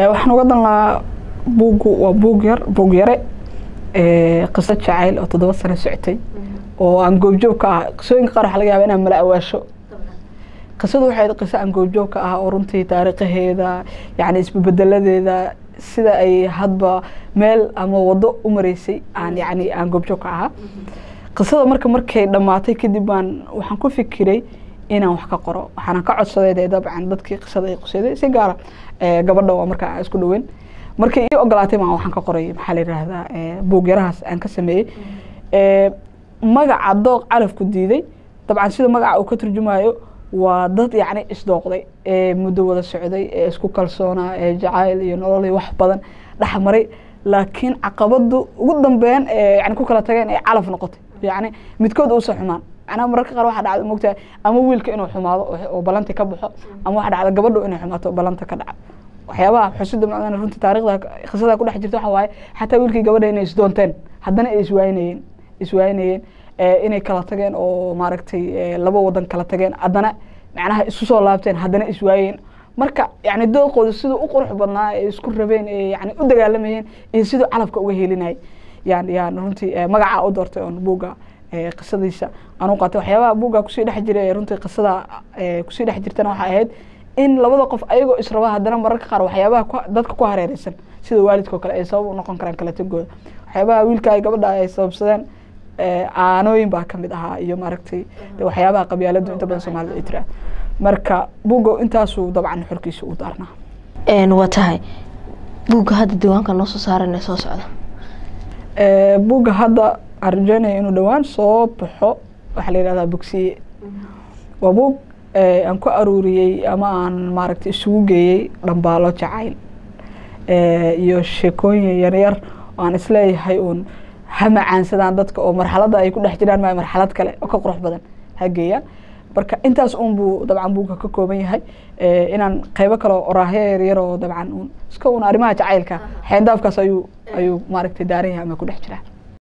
waxaan uga dan lahaa buuggu waa buug yar buug yare qiso jacayl oo toddoba sano socotay oo aan goobjoog ka ah qisooyinka qaar waxaa laga yaaba inaan mala awaasho qisadu waxay ahayd qiso aan goobjoog ka ah oo runtii taariikhaheeda yacni isbebedeladeeda sida ay hadba meel ama wado u mareysay aan yacni aan goobjoog ka ahaa qisada marka markay dhammaatay kadib baan waxaan ku fikiray inaan wax ka qoro waxaana ka codsaday dee dabcan dadkii qisada ay quseeday si gaara gabadha waa markaa aan isku dhaweyn markay ii ogolaatay baan waxaan ka qoray maxaa la yidhaahdaa buug yarahaas aan ka sameeyey magaca dooq calafku diiday dabcan sida magaca uu ka turjumayo waa dad yacni isdooqday ee muddo wada socday ee isku kalsoonaa ee jacayl iyo nolol iyo wax badan dhexmaray laakiin caqabadu ugu dambeyn ee yani ku kala tageen ee calaf noqotay yacni midkood uusan xumaan macnaha mararka qaar waxaa dhacda mogtahay ama wiilka inuu xumaado oo balanti ka baxo ama waxaa dhacda gabadhu inay xumaato balanta ka dhaca waxyaabaha xusida macdana runtii taariikhda qisada ku dhex jirta waxa waaye xataa wiilkii gabadha inay isdoonteen haddana ay iswaayinayeen iswaayinayeen inay kala tageen oo maaragtay laba wadan kala tageen haddana macnaha isu soo laabteen haddana iswaayeen marka yani dooqooda siduu u qurux badnaa ee isku rabeen ee yani u dagaalamayeen iyo siduu calafka uga helinayay yaan yaan runtii magaca u doortay oon buugga qisadiisa aan u qaatay waxyaabaha buugga kusii dhex jira ee runtii qisada kusii dhex jirtana waxay ahayd in labada qof ayagoo israba haddana mararka qaar waxyaabaha dadka ku hareereysan sida waalidkao kale ay sabab u noqon karaan kala tegooda waxyaabaha wiilka ay gabadha ay sababsadeen aanooyin baa kamid ahaa iyo maaragtay waxyaabaha qabyaaladu inta badan soomaalida ay tiraa marka buugga intaasuu dabcan xorkiisa u daarnaa waa tahay buugga hadda diiwaanka noo soo saaran soo socda buugga hadda aan rajeynaya inuu dhowaan soo baxo waxaa la yihahdaa bogsiye waa buug aan ku aruuriyey ama aan maaragtay isugu geeyey dhambaalo jacayl iyo sheekooyin yaryar oo aan isleeyahay uun ha macaansadaan dadka oo marxaladda ay ku dhex jiraan ma marxalad kale oo ka qurux badan ha geeyaan marka intaas un buu dabcan buugga ka kooban yahay inaan qeybo kale oo oraahyo yaryar oo dabcan un iska un arrimaha jacaylka xeendaafkaas ayuu ayuu maaragtay daaran yahay ama ku dhex jiraa